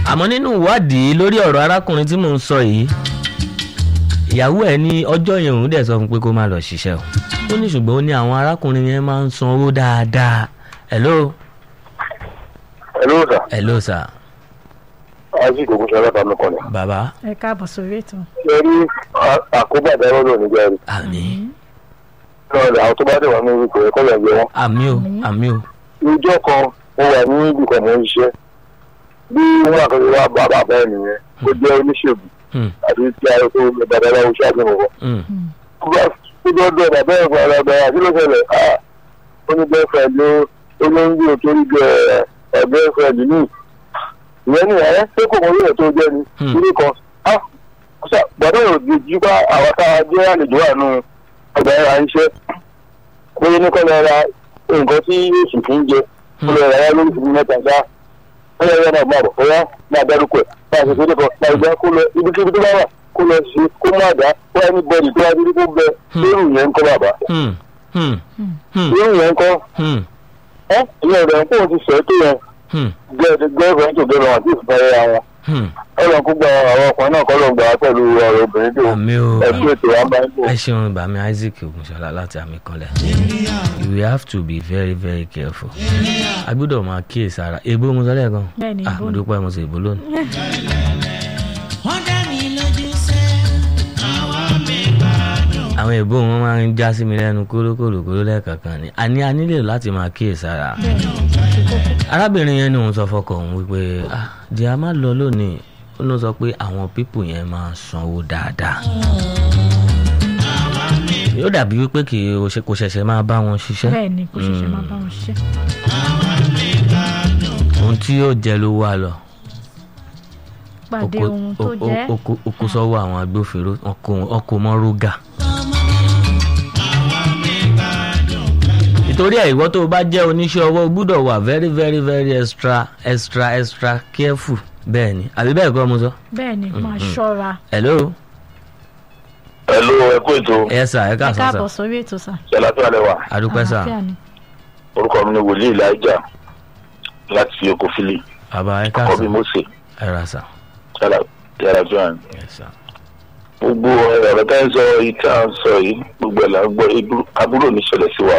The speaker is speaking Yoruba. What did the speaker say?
àmọ́ nínú ìwádìí lórí ọ̀rọ̀ arákùnrin tí mò ń sọ yìí ìyàwó ẹ̀ ní ọjọ́ yẹn òun dẹ̀ sọ fún pé kó má lọ ṣiṣẹ́ o ó ní ṣùgbọ́n ó ní àwọn arákùnrin yẹn máa ń san owó dáadáa hello Hello sir. hello sir Isaac Ogunṣọlá ta mi kàn ní. bàbá ẹ káàbọ̀ sórí ètò. Ṣé rí àkóbá ìdáwọ́ lò nígbà rí? àmì Lọ́ọ̀dà àwọn tó bá dẹ̀ wá ní ipò ẹ̀kọ́ lẹ̀ gbé wọn. àmì o àmì o Ìjọ kan mo wà ní ibìkan mo ń ṣiṣẹ́. Bí wọ́n àkọsí wá bá bàbá ẹ̀ nìyẹn, ó jẹ́ oníṣègùn Hmm, àti tí a tó babaláwo ṣáàbì mọ̀ wọ́n. hmm, Ó bá tó dọ́dọ̀ bàbá ẹ̀ fún ara bẹ̀rẹ̀ àti ló ṣẹlẹ̀ á ó ní bẹ́ẹ̀fẹ̀d ló ó ló ń gbé torí gẹ ẹ̀ bẹ́ẹ̀fẹ̀d ní. Ìyẹn ní ẹ̀ ṣé kò mọ ilé tó jẹ́ ni? Hmm. Ilé kan á gbàdọ̀ yóò di jí bá àwọn tá a jẹ́ àlejò wà nù ọgbà ẹ̀rọ àìṣẹ́. Bóyá ní kọ́ lọ ra nǹkan tí yóò sì fi ń jẹ. Kó lọ ra yá lórí ìfúnni mẹ́ta ṣá. Ó yẹ yẹn náà máa bọ̀ bóyá máa dárúkọ ẹ̀ máa ṣe kéde kan máa gbá kó lọ ibikíbi tó bá wà kó lọ ṣe kó má dá kó ẹni bọ́ọ̀lì tó wá sí kó bẹ lórí ìyẹn ń kọ́ bàbá. hmm, hmm, hmm, Lórí ìyẹn ń kọ́ hmm, ẹ́ ìyẹn rẹ̀ ń kó o ti sọ tó yẹn hmm, gẹ́gẹ́ tó gẹ́gẹ́ wọn àti ìfẹ́ ara wọn. hmm. Ọlọ́run kó gba àwọn ọkùnrin náà kọ́ ló ń gbà á pẹ̀lú ọ̀rọ̀ obìnrin tó àmì o ẹ̀kú ètò wa bá ń bò. ẹ ṣeun bàmí Isaac Ògúnṣọlá láti àmì kanlẹ̀ you have to be very very careful a gbọ́dọ̀ máa kíyèsí ara èbó mo sọ lẹ́ẹ̀kan Bẹ́ẹ̀ni, ah èbó mo ni. dúpẹ́ mo sì èbó lónìí. wọ́n dá mi lójú sẹ́ àwa mi gbádùn. àwọn èbó wọn máa ń já sí mi lẹ́nu kólókòlòkóló lẹ́ẹ̀kankan ni a ní a nílò láti máa kíyèsí ara arábìnrin yẹn ni òun sọ fọkọ òun wípé ah di a máa lọ lónìí ó ló sọ pé àwọn pípù yẹn máa sanwó dáadáa yóò dàbí wípé kì í o ṣe- kò ṣẹ̀ṣẹ̀ máa bá wọn ṣiṣẹ́ bẹ́ẹ̀ ni kò ṣẹ̀ṣẹ̀ máa bá wọn ṣiṣẹ́. ohun tí yóò jẹ ló wà lọ pàdé Oko- ohun tó o- o- jẹ́ oko- oko sọ́wọ́ àwọn agbófinró ọkọ̀ mọ́ rúgà. nítorí ẹ̀ ìwọ tó o bá jẹ́ oníṣẹ́ ọwọ́ o gbúdọ̀ wà very very very extra extra extra careful bẹ́ẹ̀ ni àbí bẹ́ẹ̀ kọ́ mo sọ. bẹ́ẹ̀ ni máa ṣọ́ra. hello Ẹ̀lú ẹ̀kú ètò ẹ sà ẹ ẹ káàsán sà káàbọ̀ sórí ètò sà. ṣẹlátọ́ alẹ́ wa. adúpẹ́ sà Àlàáfíà ni. Orúkọ mi ni Wòlíì Láìjà láti Oko Fili. bàbá ẹ Ọkọ mi káàsán Mósè ẹ ra sà yàrá Johan. ẹ sà. Gbogbo ọ̀rọ̀ tá ń sọ yìí tá à ń sọ yìí gbogbo ẹ̀ là ń gbọ́ ibú- aburú ò ní ṣẹlẹ̀ sí wa.